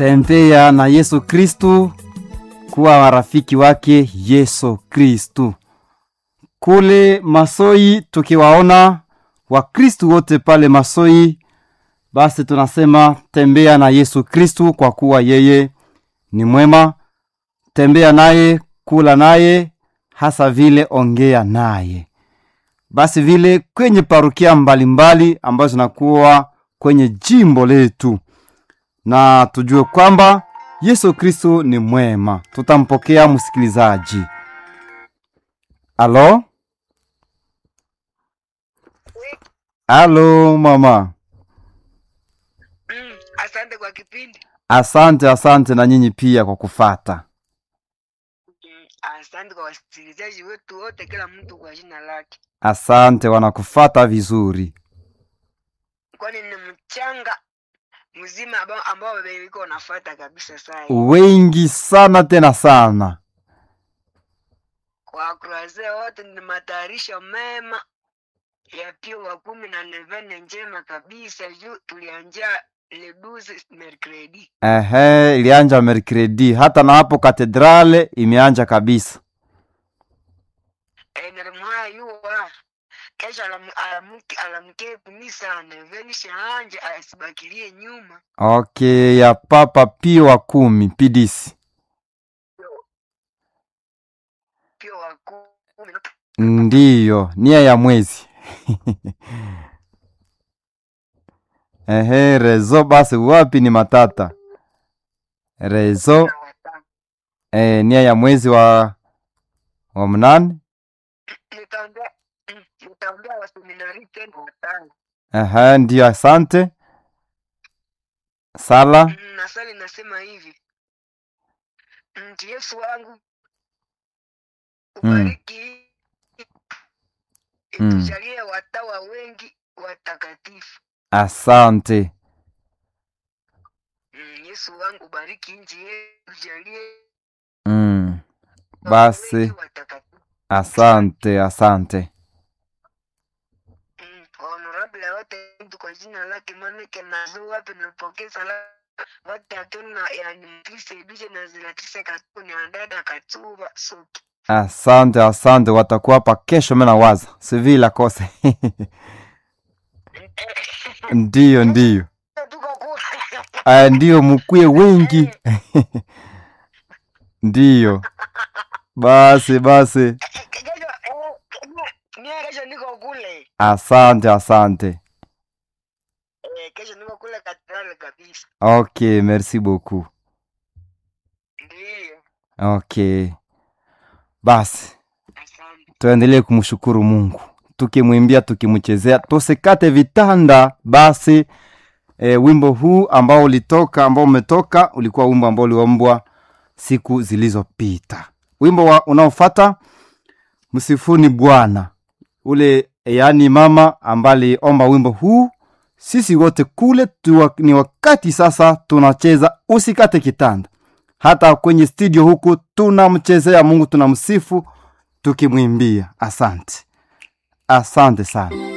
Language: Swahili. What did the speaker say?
tembea na Yesu Kristu, kuwa warafiki wake Yesu Kristu. Kule Masoi tukiwaona Wakristu wote pale Masoi, basi tunasema tembea na Yesu Kristu, kwa kuwa yeye ni mwema. Tembea naye, kula naye, hasa vile ongea naye. Basi vile kwenye parukia mbalimbali ambazo zinakuwa kwenye jimbo letu, na tujue kwamba Yesu Kristo ni mwema. Tutampokea msikilizaji. Alo, alo mama. Mm, asante kwa kipindi. Asante, asante na nyinyi pia kwa kufata. Mm, asante kwa wasikilizaji wetu wote, kila mtu kwa jina lake, Asante, wanakufata vizuri. kwani ni mchanga mzima ambao ambao iko unafuata kabisa. Saa Wengi sana tena sana. kwa kuraze wote ni matayarisho mema ya pio wa kumi na nevene njema kabisa, juu tulianja le 12 mercredi Ehe, ilianja merkredi, hata na hapo katedrale imeanja kabisa. e, nalimwaya yuwa kesho alam- alamke alamke kumisa neveni shaanje asibakilie nyuma Okay, ya Papa Pio wa kumi pidisi. pio wa kumi Ndiyo, nia ya mwezi. Ehe, rezo basi wapi ni matata. Rezo na watano. eh, nia ya mwezi wa wa mnane. nitaambia mm, nitaambia waseminari tena watano Ehe, ndiyo, asante. Sala. Mm, na sali nasema hivi nti yesu wangu ubariki Mm. itujalie watawa wengi watakatifu Asante. mm, yesu wangu ubariki nchi yetu jalie Mm. watawa Basi wengi watakatifu asante, asante. Mm, honorable wote mtu kwa jina lake manake nazo wapi nipokee salamu wote atuna yanimpisaidishe na zilatise katuni andada katuba soki Asante, asante, watakuwa hapa kesho. Mimi nawaza sivila kose ndiyo, ndiyo, tuko kule aya, ndiyo, mkuye wengi ndiyo. Basi basi, kesho eh, mie kesho niko kule asante, asante. eh, kesho niko kule katedrali kabisa Okay, merci beaucoup. ndiyo Okay, basi asante tuendelee kumshukuru Mungu, tukimwimbia, tukimchezea, tusikate vitanda. Basi e, wimbo huu ambao ulitoka ambao umetoka ulikuwa wimbo ambao uliombwa siku zilizopita. Wimbo wa unaofata msifuni Bwana, ule yaani mama ambaye aliomba wimbo huu. Sisi wote kule tuwa, ni wakati sasa tunacheza usikate kitanda. Hata kwenye studio huku tunamchezea Mungu, tunamsifu tukimwimbia. Asante, asante sana.